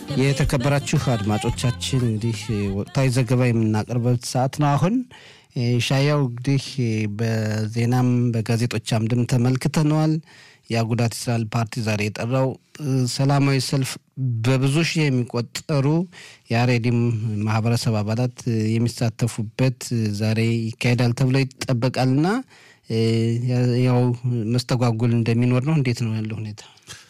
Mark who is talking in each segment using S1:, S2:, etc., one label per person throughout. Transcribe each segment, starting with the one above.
S1: የተከበራችሁ አድማጮቻችን እንግዲህ ወቅታዊ ዘገባ የምናቀርበት ሰዓት ነው። አሁን ሻያው እንግዲህ በዜናም በጋዜጦች አምድም ተመልክተነዋል። የአጉዳት እስራኤል ፓርቲ ዛሬ የጠራው ሰላማዊ ሰልፍ በብዙ ሺህ የሚቆጠሩ የአሬዲም ማህበረሰብ አባላት የሚሳተፉበት ዛሬ ይካሄዳል ተብሎ ይጠበቃልና ያው መስተጓጉል እንደሚኖር ነው። እንዴት ነው ያለው ሁኔታ?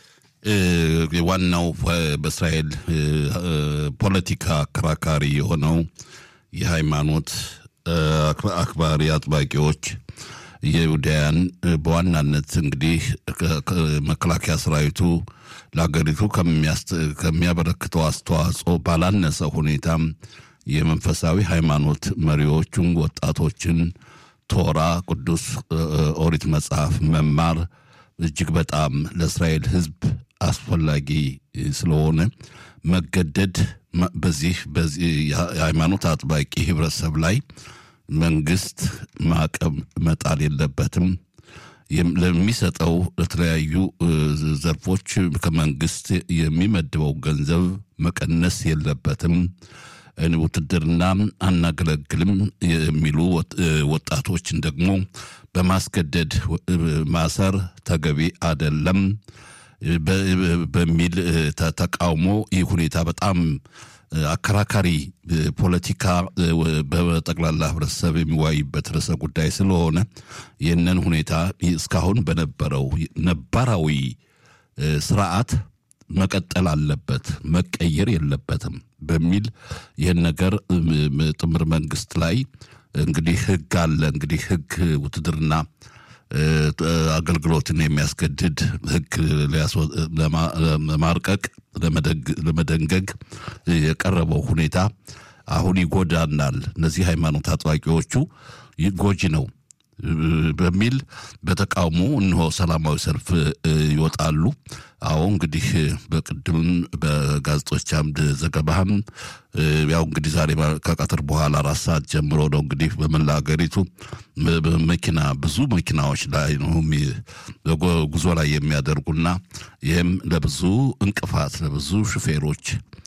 S2: ዋናው በእስራኤል ፖለቲካ አከራካሪ የሆነው የሃይማኖት አክባሪ አጥባቂዎች የይሁዳያን በዋናነት እንግዲህ መከላከያ ሰራዊቱ ለሀገሪቱ ከሚያበረክተው አስተዋጽኦ ባላነሰ ሁኔታም የመንፈሳዊ ሃይማኖት መሪዎቹን ወጣቶችን ቶራ ቅዱስ ኦሪት መጽሐፍ መማር እጅግ በጣም ለእስራኤል ሕዝብ አስፈላጊ ስለሆነ መገደድ በዚህ በዚህ የሃይማኖት አጥባቂ ህብረተሰብ ላይ መንግስት ማዕቀብ መጣል የለበትም። ለሚሰጠው ለተለያዩ ዘርፎች ከመንግስት የሚመድበው ገንዘብ መቀነስ የለበትም። ውትድርና አናገለግልም የሚሉ ወጣቶችን ደግሞ በማስገደድ ማሰር ተገቢ አደለም በሚል ተቃውሞ ይህ ሁኔታ በጣም አከራካሪ ፖለቲካ በጠቅላላ ህብረተሰብ የሚወያይበት ርዕሰ ጉዳይ ስለሆነ ይህንን ሁኔታ እስካሁን በነበረው ነባራዊ ስርዓት መቀጠል አለበት፣ መቀየር የለበትም በሚል ይህን ነገር ጥምር መንግስት ላይ እንግዲህ ህግ አለ። እንግዲህ ህግ ውትድርና አገልግሎትን የሚያስገድድ ህግ ለማርቀቅ ለመደንገግ የቀረበው ሁኔታ አሁን ይጎዳናል፣ እነዚህ ሃይማኖት አጥባቂዎቹ ጎጂ ነው በሚል በተቃውሞ እነሆ ሰላማዊ ሰልፍ ይወጣሉ። አዎ እንግዲህ በቅድም በጋዜጦች አምድ ዘገባህም ያው እንግዲህ ዛሬ ከቀትር በኋላ አራት ሰዓት ጀምሮ ነው እንግዲህ በመላ ሀገሪቱ መኪና ብዙ መኪናዎች ላይ ነው ጉዞ ላይ የሚያደርጉና ይህም ለብዙ እንቅፋት ለብዙ ሹፌሮች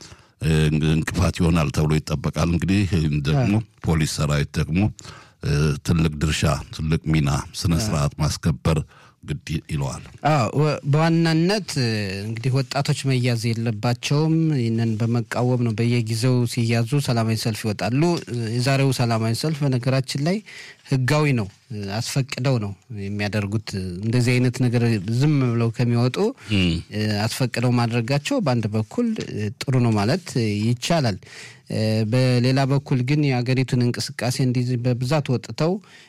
S2: እንቅፋት ይሆናል ተብሎ ይጠበቃል። እንግዲህ ደግሞ ፖሊስ ሰራዊት ደግሞ ትልቅ ድርሻ ትልቅ ሚና ስነ ስርዓት ማስከበር ግድ ይለዋል።
S1: በዋናነት እንግዲህ ወጣቶች መያዝ የለባቸውም። ይህንን በመቃወም ነው በየጊዜው ሲያዙ ሰላማዊ ሰልፍ ይወጣሉ። የዛሬው ሰላማዊ ሰልፍ በነገራችን ላይ ህጋዊ ነው። አስፈቅደው ነው የሚያደርጉት። እንደዚህ አይነት ነገር ዝም ብለው ከሚወጡ አስፈቅደው ማድረጋቸው በአንድ በኩል ጥሩ ነው ማለት ይቻላል። በሌላ በኩል ግን የሀገሪቱን እንቅስቃሴ እንዲህ በብዛት ወጥተው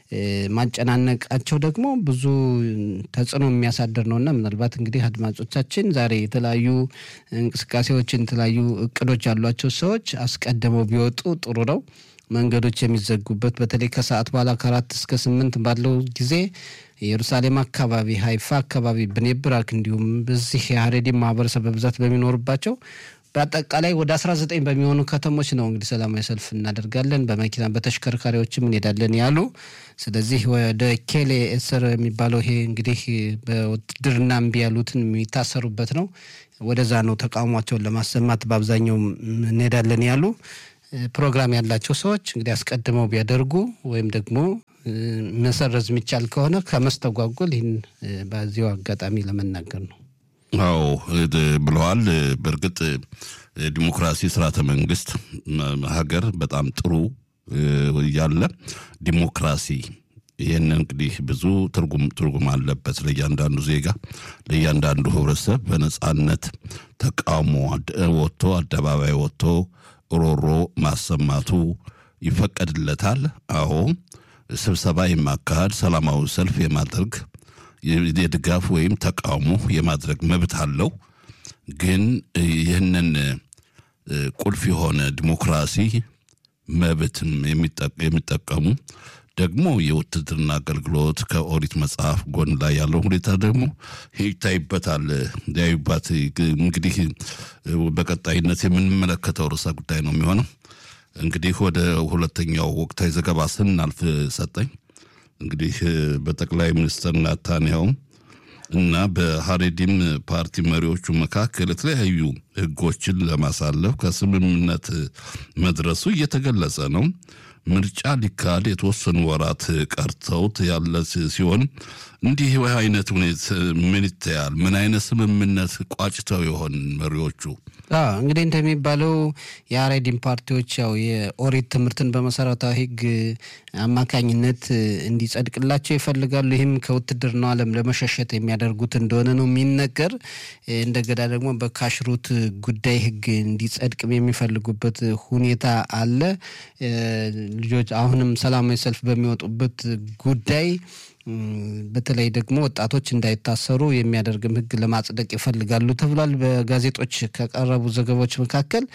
S1: ማጨናነቃቸው ደግሞ ብዙ ተጽዕኖ የሚያሳድር ነውና ምናልባት እንግዲህ አድማጮቻችን ዛሬ የተለያዩ እንቅስቃሴዎችን የተለያዩ እቅዶች ያሏቸው ሰዎች አስቀድመው ቢወጡ ጥሩ ነው። መንገዶች የሚዘጉበት በተለይ ከሰዓት በኋላ ከአራት እስከ ስምንት ባለው ጊዜ ኢየሩሳሌም አካባቢ፣ ሀይፋ አካባቢ፣ ብኔብራክ እንዲሁም በዚህ የሀሬዲም ማህበረሰብ በብዛት በሚኖርባቸው በአጠቃላይ ወደ 19 በሚሆኑ ከተሞች ነው እንግዲህ ሰላማዊ ሰልፍ እናደርጋለን። በመኪና በተሽከርካሪዎችም እንሄዳለን ያሉ። ስለዚህ ወደ ኬሌ እስር የሚባለው ይሄ እንግዲህ በውትድርና እምቢ ያሉትን የሚታሰሩበት ነው። ወደዛ ነው ተቃውሟቸውን ለማሰማት በአብዛኛው እንሄዳለን ያሉ። ፕሮግራም ያላቸው ሰዎች እንግዲህ አስቀድመው ቢያደርጉ ወይም ደግሞ መሰረዝ የሚቻል ከሆነ ከመስተጓጎል ይህን በዚሁ አጋጣሚ ለመናገር ነው።
S2: አዎ ብለዋል። በእርግጥ ዲሞክራሲ ስርዓተ መንግስት ሀገር በጣም ጥሩ ያለ ዲሞክራሲ ይህን እንግዲህ ብዙ ትርጉም ትርጉም አለበት ለእያንዳንዱ ዜጋ ለእያንዳንዱ ህብረተሰብ በነጻነት ተቃውሞ ወጥቶ አደባባይ ወጥቶ ሮሮ ማሰማቱ ይፈቀድለታል። አዎ ስብሰባ የማካሄድ ሰላማዊ ሰልፍ የማድረግ የድጋፍ ወይም ተቃውሞ የማድረግ መብት አለው። ግን ይህንን ቁልፍ የሆነ ዲሞክራሲ መብትም የሚጠቀሙ ደግሞ የውትድርና አገልግሎት ከኦሪት መጽሐፍ ጎን ላይ ያለው ሁኔታ ደግሞ ይታይበታል። ያዩባት እንግዲህ በቀጣይነት የምንመለከተው ርዕሰ ጉዳይ ነው የሚሆነው። እንግዲህ ወደ ሁለተኛው ወቅታዊ ዘገባ ስናልፍ ሰጠኝ እንግዲህ በጠቅላይ ሚኒስትር ናታንያው እና በሀሬዲም ፓርቲ መሪዎቹ መካከል የተለያዩ ህጎችን ለማሳለፍ ከስምምነት መድረሱ እየተገለጸ ነው። ምርጫ ሊካሄድ የተወሰኑ ወራት ቀርተውት ያለ ሲሆን እንዲህ አይነት ሁኔታ ምን ይታያል? ምን አይነት ስምምነት ቋጭተው ይሆን መሪዎቹ?
S1: እንግዲህ እንደሚባለው የአሬዲን ፓርቲዎች ያው የኦሪት ትምህርትን በመሰረታዊ ህግ አማካኝነት እንዲጸድቅላቸው ይፈልጋሉ። ይህም ከውትድርናው ዓለም ለመሸሸት የሚያደርጉት እንደሆነ ነው የሚነገር። እንደገና ደግሞ በካሽሩት ጉዳይ ህግ እንዲጸድቅም የሚፈልጉበት ሁኔታ አለ። ልጆች አሁንም ሰላማዊ ሰልፍ በሚወጡበት ጉዳይ በተለይ ደግሞ ወጣቶች እንዳይታሰሩ የሚያደርግም ህግ ለማጽደቅ ይፈልጋሉ ተብሏል። በጋዜጦች ከቀረቡ ዘገባዎች መካከል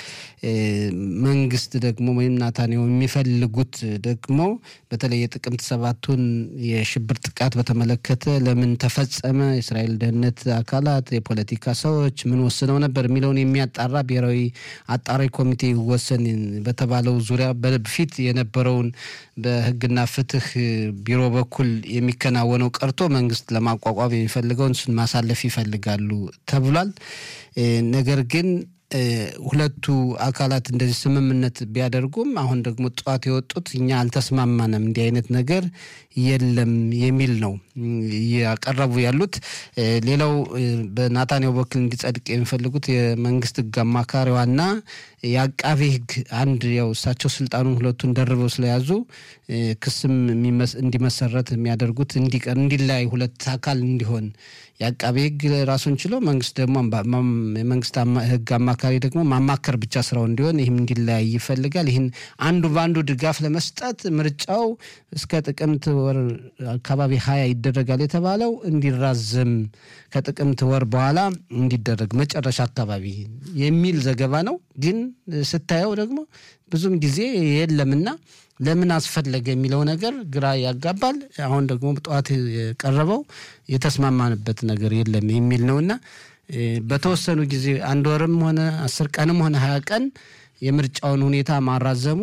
S1: መንግስት ደግሞ ወይም ናታንያሁ የሚፈልጉት ደግሞ በተለይ የጥቅምት ሰባቱን የሽብር ጥቃት በተመለከተ ለምን ተፈጸመ፣ የእስራኤል ደህንነት አካላት፣ የፖለቲካ ሰዎች ምን ወስነው ነበር የሚለውን የሚያጣራ ብሔራዊ አጣሪ ኮሚቴ ይወሰን በተባለው ዙሪያ በፊት የነበረውን በህግና ፍትህ ቢሮ በኩል የሚከናወነው ቀርቶ መንግስት ለማቋቋም የሚፈልገውን እሱን ማሳለፍ ይፈልጋሉ ተብሏል። ነገር ግን ሁለቱ አካላት እንደዚህ ስምምነት ቢያደርጉም አሁን ደግሞ ጠዋት የወጡት እኛ አልተስማማንም፣ እንዲህ አይነት ነገር የለም የሚል ነው እያቀረቡ ያሉት። ሌላው በናታንያሁ በኩል እንዲጸድቅ የሚፈልጉት የመንግስት ህግ አማካሪዋና የአቃቤ ህግ አንድ ያው እሳቸው ስልጣኑን ሁለቱን ደርበው ስለያዙ ክስም እንዲመሰረት የሚያደርጉት እንዲቀር እንዲለያይ ሁለት አካል እንዲሆን የአቃቤ ህግ ራሱን ችሎ መንግስት ደግሞ የመንግስት ህግ አማካሪ ደግሞ ማማከር ብቻ ስራው እንዲሆን ይህም እንዲለያይ ይፈልጋል። ይህን አንዱ በአንዱ ድጋፍ ለመስጠት ምርጫው እስከ ጥቅምት ወር አካባቢ ሀያ ይደረጋል የተባለው እንዲራዘም ከጥቅምት ወር በኋላ እንዲደረግ መጨረሻ አካባቢ የሚል ዘገባ ነው። ግን ስታየው ደግሞ ብዙም ጊዜ የለምና ለምን አስፈለገ የሚለው ነገር ግራ ያጋባል። አሁን ደግሞ ጠዋት የቀረበው የተስማማንበት ነገር የለም የሚል ነውና በተወሰኑ ጊዜ አንድ ወርም ሆነ አስር ቀንም ሆነ ሀያ ቀን የምርጫውን ሁኔታ ማራዘሙ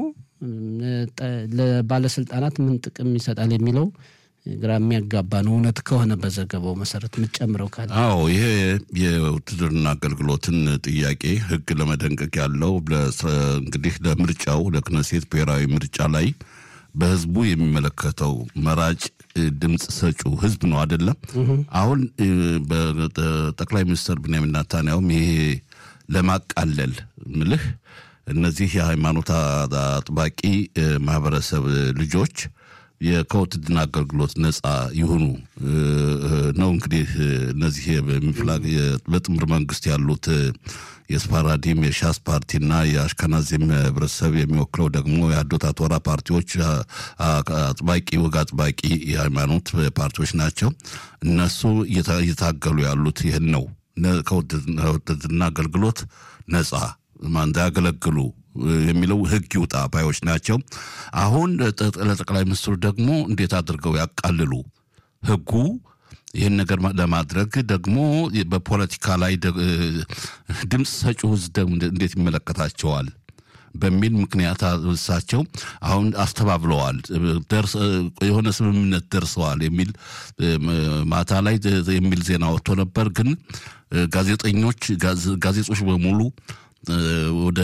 S1: ለባለስልጣናት ምን ጥቅም ይሰጣል የሚለው ግራ የሚያጋባ ነው። እውነት ከሆነ በዘገባው መሰረት የምትጨምረው ካለ?
S2: አዎ ይሄ የውትድርና አገልግሎትን ጥያቄ ህግ ለመደንቀቅ ያለው እንግዲህ ለምርጫው ለክነሴት ብሔራዊ ምርጫ ላይ በህዝቡ የሚመለከተው መራጭ ድምፅ ሰጪው ህዝብ ነው አይደለም። አሁን በጠቅላይ ሚኒስትር ብንያሚን ናታንያሁም ይሄ ለማቃለል ምልህ እነዚህ የሃይማኖት አጥባቂ ማህበረሰብ ልጆች ከውትድርና አገልግሎት ነጻ ይሁኑ ነው። እንግዲህ እነዚህ በጥምር መንግስት ያሉት የስፓራዲም የሻስ ፓርቲና የአሽከናዚም ህብረተሰብ የሚወክለው ደግሞ የአዶታ ቶራ ፓርቲዎች አጥባቂ ወግ አጥባቂ የሃይማኖት ፓርቲዎች ናቸው። እነሱ እየታገሉ ያሉት ይህን ነው። ከውትድርና አገልግሎት ነጻ እንዳያገለግሉ የሚለው ህግ ይውጣ ባዮች ናቸው። አሁን ለጠቅላይ ሚኒስትሩ ደግሞ እንዴት አድርገው ያቃልሉ ህጉ ይህን ነገር ለማድረግ ደግሞ በፖለቲካ ላይ ድምፅ ሰጪው ህዝብ ደግሞ እንዴት ይመለከታቸዋል በሚል ምክንያት እሳቸው አሁን አስተባብለዋል። የሆነ ስምምነት ደርሰዋል የሚል ማታ ላይ የሚል ዜና ወጥቶ ነበር። ግን ጋዜጠኞች ጋዜጦች በሙሉ ወደ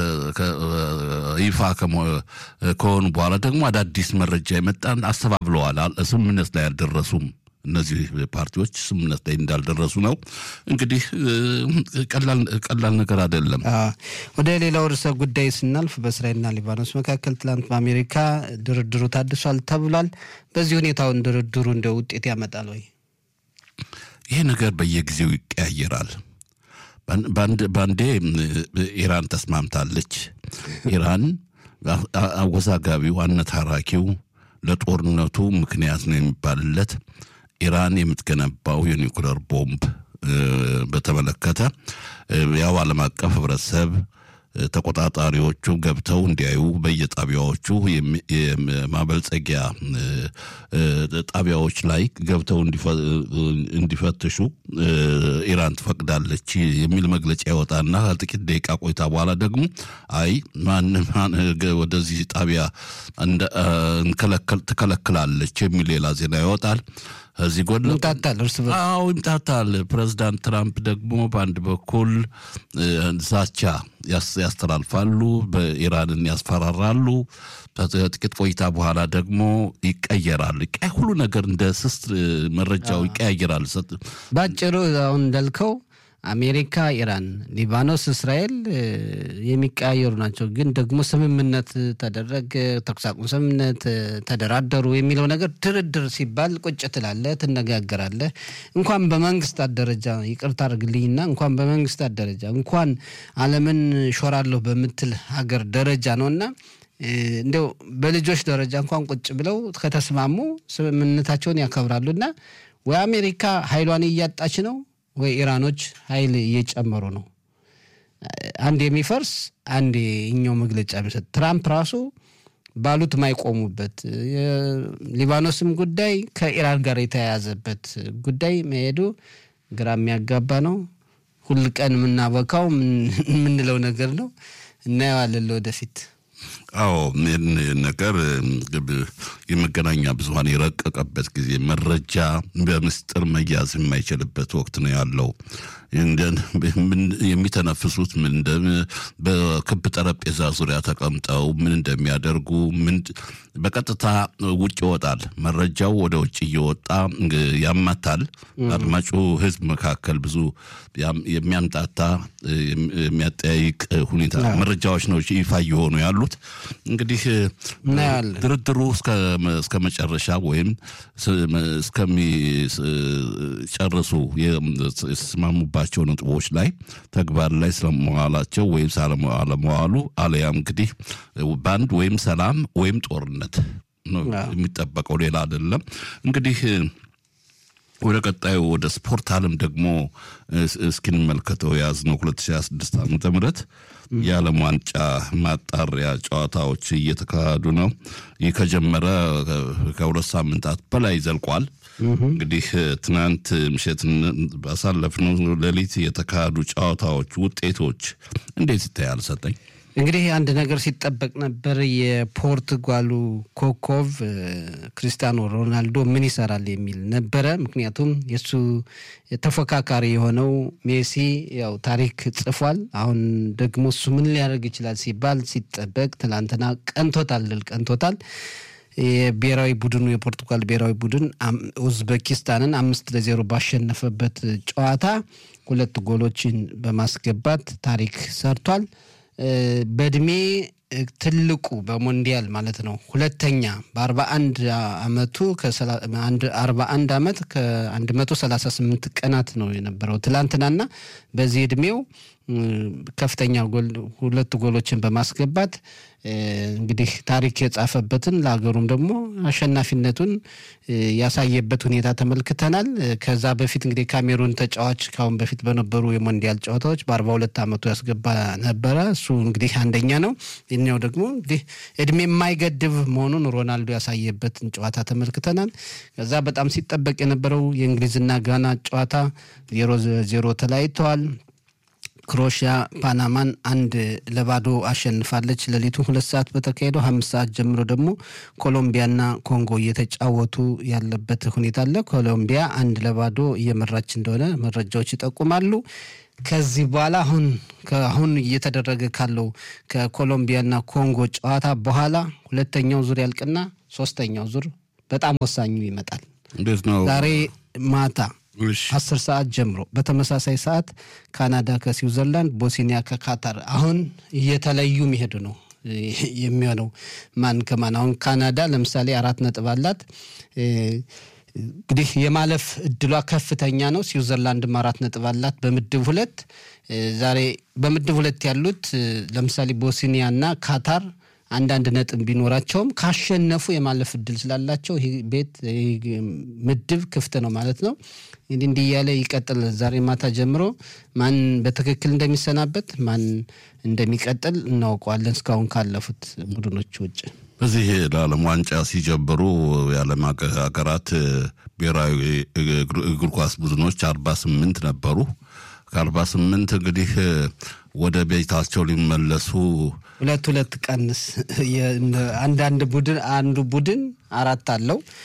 S2: ይፋ ከሆኑ በኋላ ደግሞ አዳዲስ መረጃ የመጣን አስተባብለዋል። ስምምነት ላይ አልደረሱም። እነዚህ ፓርቲዎች ስምምነት ላይ እንዳልደረሱ ነው። እንግዲህ ቀላል ነገር አይደለም።
S1: ወደ ሌላው ርዕሰ ጉዳይ ስናልፍ በእስራኤልና ሊባኖስ መካከል ትላንት በአሜሪካ ድርድሩ ታድሷል ተብሏል። በዚህ ሁኔታውን ድርድሩ እንደ ውጤት ያመጣል ወይ?
S2: ይሄ ነገር በየጊዜው ይቀያየራል። በአንዴ ኢራን ተስማምታለች። ኢራን አወዛጋቢው አነታራኪው ለጦርነቱ ምክንያት ነው የሚባልለት ኢራን የምትገነባው የኒውክለር ቦምብ በተመለከተ ያው ዓለም አቀፍ ህብረተሰብ ተቆጣጣሪዎቹ ገብተው እንዲያዩ በየጣቢያዎቹ የማበልጸጊያ ጣቢያዎች ላይ ገብተው እንዲፈትሹ ኢራን ትፈቅዳለች የሚል መግለጫ ይወጣና ጥቂት ደቂቃ ቆይታ በኋላ ደግሞ አይ ማን ወደዚህ ጣቢያ ትከለክላለች የሚል ሌላ ዜና ይወጣል። ከዚህ ጎን ለጎን
S1: ይምታታል እርስ በርስ
S2: አዎ ይምታታል። ፕሬዚዳንት ትራምፕ ደግሞ በአንድ በኩል እ፣ ዛቻ ያስ- ያስተላልፋሉ፣ በኢራንን ያስፈራራሉ። ከጥቂት ቆይታ በኋላ ደግሞ ይቀየራል። ቀ- ሁሉ ነገር እንደ ስስት እ፣ መረጃው ይቀያየራል። ሰጥ-
S1: ባጭሩ አሁን እንዳልከው አሜሪካ፣ ኢራን፣ ሊባኖስ፣ እስራኤል እ፣ የሚቀያየሩ ናቸው። ግን ደግሞ ስምምነት ተደረገ፣ ተኩስ አቁም ስምምነት እ፣ ተደራደሩ የሚለው ነገር ድርድር ሲባል ቁጭ ትላለህ፣ ትነጋገራለህ። እንኳን በመንግስታት ደረጃ ይቅርታ አድርግልኝና እንኳን በመንግስታት ደረጃ እንኳን ዓለምን ሾራለሁ በምትል ሀገር ደረጃ ነውና እ፣ እንዲያው በልጆች ደረጃ እንኳን ቁጭ ብለው ከተስማሙ ስምምነታቸውን ያከብራሉና ወይ አሜሪካ ኃይሏን እያጣች ነው ወይ ኢራኖች ኃይል እየጨመሩ ነው። አንድ የሚፈርስ አንድ እኛው መግለጫ የሚሰጥ ትራምፕ ራሱ ባሉት ማይቆሙበት የሊባኖስም ጉዳይ ከኢራን ጋር የተያያዘበት ጉዳይ መሄዱ ግራ የሚያጋባ ነው። ሁል ቀን የምናበካው የምንለው ነገር ነው። እናየዋለን ለወደፊት።
S2: አዎ ይህን ነገር እ፣ የመገናኛ ብዙኃን የረቀቀበት ጊዜ መረጃ በምስጢር መያዝ የማይችልበት ወቅት ነው ያለው። እንደ- ምን- የሚተነፍሱት ምን እንደ በክብ ጠረጴዛ ዙሪያ ተቀምጠው ምን እንደሚያደርጉ ምን በቀጥታ ውጭ ይወጣል። መረጃው ወደ ውጭ እየወጣ እ፣ ያማታል። አድማጩ ሕዝብ መካከል ብዙ ያም- የሚያምጣታ እ፣ የሚያጠያይቅ ሁኔታ መረጃዎች ነው ይፋ እየሆኑ ያሉት። እንግዲህ እ፣
S1: እናያለን።
S2: ድርድሩ እስከ እስከ መጨረሻ ወይም እስከሚጨርሱ የተስማሙባቸው ነጥቦች ላይ ተግባር ላይ ስለመዋላቸው ወይም አለመዋሉ አለያም እንግዲህ በአንድ ወይም ሰላም ወይም ጦርነት ነው የሚጠበቀው፣ ሌላ አይደለም። እንግዲህ ወደ ቀጣዩ ወደ ስፖርት ዓለም ደግሞ እስኪንመልከተው የያዝነው 2026 ዓመተ ምህረት የዓለም ዋንጫ ማጣሪያ ጨዋታዎች እየተካሄዱ ነው። ይህ ከጀመረ ከሁለት ሳምንታት በላይ ዘልቋል። እንግዲህ ትናንት ምሽት ባሳለፍነው ሌሊት የተካሄዱ ጨዋታዎች ውጤቶች እንዴት ይታያል? ሰጠኝ
S1: እንግዲህ አንድ ነገር ሲጠበቅ ነበር። የፖርቱጋሉ ኮከብ ክሪስቲያኖ ሮናልዶ ምን ይሰራል የሚል ነበረ። ምክንያቱም የእሱ ተፎካካሪ የሆነው ሜሲ ያው ታሪክ ጽፏል። አሁን ደግሞ እሱ ምን ሊያደርግ ይችላል ሲባል ሲጠበቅ ትናንትና ቀንቶታል፣ ድል ቀንቶታል። የብሔራዊ ቡድኑ የፖርቱጋል ብሔራዊ ቡድን ኡዝቤኪስታንን አምስት ለዜሮ ባሸነፈበት ጨዋታ ሁለት ጎሎችን በማስገባት ታሪክ ሰርቷል። በእድሜ ትልቁ በሞንዲያል ማለት ነው ሁለተኛ በአርባ አንድ አመቱ አርባ አንድ አመት ከአንድ መቶ ሰላሳ ስምንት ቀናት ነው የነበረው ትላንትናና በዚህ እድሜው ከፍተኛ ጎል ሁለት ጎሎችን በማስገባት እንግዲህ ታሪክ የጻፈበትን ለሀገሩም ደግሞ አሸናፊነቱን ያሳየበት ሁኔታ ተመልክተናል። ከዛ በፊት እንግዲህ ካሜሩን ተጫዋች ካሁን በፊት በነበሩ የሞንዲያል ጨዋታዎች በአርባ ሁለት አመቱ ያስገባ ነበረ። እሱ እንግዲህ አንደኛ ነው። ይኛው ደግሞ እንግዲህ እድሜ የማይገድብ መሆኑን ሮናልዶ ያሳየበትን ጨዋታ ተመልክተናል። ከዛ በጣም ሲጠበቅ የነበረው የእንግሊዝና ጋና ጨዋታ ዜሮ ዜሮ ተለያይተዋል። ክሮሽያ ፓናማን አንድ ለባዶ አሸንፋለች። ሌሊቱ ሁለት ሰዓት በተካሄደው አምስት ሰዓት ጀምሮ ደግሞ ኮሎምቢያና ኮንጎ እየተጫወቱ ያለበት ሁኔታ አለ። ኮሎምቢያ አንድ ለባዶ እየመራች እንደሆነ መረጃዎች ይጠቁማሉ። ከዚህ በኋላ አሁን አሁን እየተደረገ ካለው ከኮሎምቢያና ኮንጎ ጨዋታ በኋላ ሁለተኛው ዙር ያልቅና ሶስተኛው ዙር በጣም ወሳኙ ይመጣል።
S2: እንዴት ነው
S1: ዛሬ ማታ አስር ሰዓት ጀምሮ በተመሳሳይ ሰዓት ካናዳ ከስዊዘርላንድ፣ ቦስኒያ ከካታር አሁን እየተለዩ የሚሄዱ ነው የሚሆነው ማን ከማን። አሁን ካናዳ ለምሳሌ አራት ነጥብ አላት። እንግዲህ የማለፍ እድሏ ከፍተኛ ነው። ስዊዘርላንድም አራት ነጥብ አላት በምድብ ሁለት። ዛሬ በምድብ ሁለት ያሉት ለምሳሌ ቦስኒያ እና ካታር አንዳንድ ነጥብ ቢኖራቸውም ካሸነፉ የማለፍ እድል ስላላቸው ይህ ቤት ምድብ ክፍት ነው ማለት ነው። እንግዲህ እንዲህ እያለ ይቀጥል። ዛሬ ማታ ጀምሮ ማን በትክክል እንደሚሰናበት ማን እንደሚቀጥል እናውቀዋለን። እስካሁን ካለፉት ቡድኖች ውጭ
S2: በዚህ ለዓለም ዋንጫ ሲጀምሩ የዓለም ሀገራት ብሔራዊ እግር ኳስ ቡድኖች አርባ ስምንት ነበሩ። ከአርባ ስምንት እንግዲህ ወደ ቤታቸው ሊመለሱ
S1: ሁለት ሁለት ቀንስ አንዳንድ ቡድን አንዱ ቡድን አራት አለው።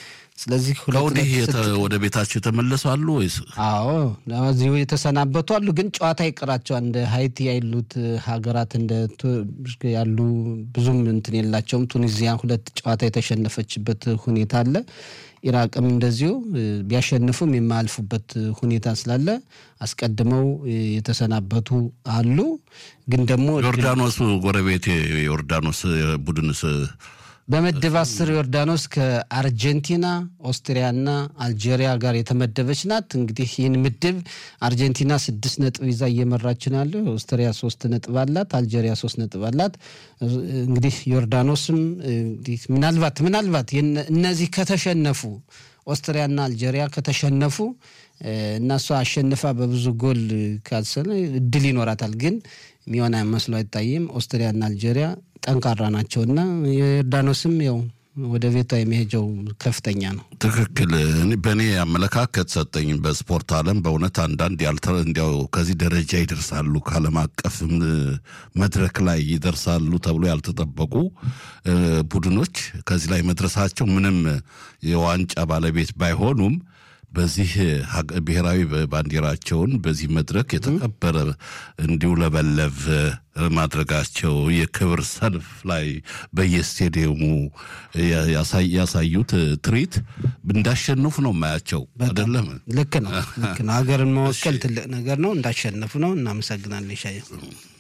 S1: ስለዚህ ሁለት
S2: ከወዲህ
S1: ነጥብ
S2: የተ- ወደ ቤታቸው የተመለሱ አሉ ወይስ
S1: አዎ እዚሁ የተሰናበቱ አሉ። ግን ጨዋታ ይቀራቸዋል። እንደ ሀይቲ ያሉት ሀገራት እንደ ቱ- ያሉ ብዙም እንትን የላቸውም። ቱኒዚያ ሁለት ጨዋታ የተሸነፈችበት ሁኔታ አለ። ኢራቅም እንደዚሁ እ፣ ቢያሸንፉም የማያልፉበት ሁኔታ ስላለ አስቀድመው እ፣ የተሰናበቱ አሉ። ግን ደግሞ
S2: ዮርዳኖስ ጎረቤት የዮርዳኖስ ቡድንስ
S1: በምድብ አስር ዮርዳኖስ ከአርጀንቲና ኦስትሪያና አልጄሪያ ጋር የተመደበች ናት። እንግዲህ ይህን ምድብ አርጀንቲና ስድስት ነጥብ ይዛ እየመራች ነው ያለው። ኦስትሪያ ሶስት ነጥብ አላት። አልጄሪያ ሶስት ነጥብ አላት። እንግዲህ ዮርዳኖስም እንግዲህ ምናልባት ምናልባት የነ- እነዚህ ከተሸነፉ ኦስትሪያና አልጄሪያ ከተሸነፉ እ፣ እና እሷ አሸንፋ በብዙ ጎል ካልሰነ እድል ይኖራታል። ግን የሚሆን መስሎ አይታይም። ኦስትሪያና አልጄሪያ ጠንካራ ናቸውና የዮርዳኖስም ያው ወደ ቤቷ የሚሄጀው ከፍተኛ ነው።
S2: ትክክል። እኔ- በእኔ አመለካከት ሰጠኝ በስፖርት ዓለም በእውነት አንዳንድ ያልተ እንዲያው ከዚህ ደረጃ ይደርሳሉ ከዓለም አቀፍም እ፣ መድረክ ላይ ይደርሳሉ ተብሎ ያልተጠበቁ እ፣ ቡድኖች ከዚህ ላይ መድረሳቸው ምንም የዋንጫ ባለቤት ባይሆኑም በዚህ ሀገ- ብሔራዊ ባንዲራቸውን በዚህ መድረክ የተከበረ እንዲውለበለብ ማድረጋቸው የክብር ሰልፍ ላይ በየስቴዲየሙ ያ- ያሳይ- ያሳዩት ትርኢት እንዳሸንፉ ነው የማያቸው አይደለም።
S1: ልክ ነው፣ ልክ ነው። ሀገርን መወከል ትልቅ ነገር ነው። እንዳሸነፉ ነው። እናመሰግናለን ሻየ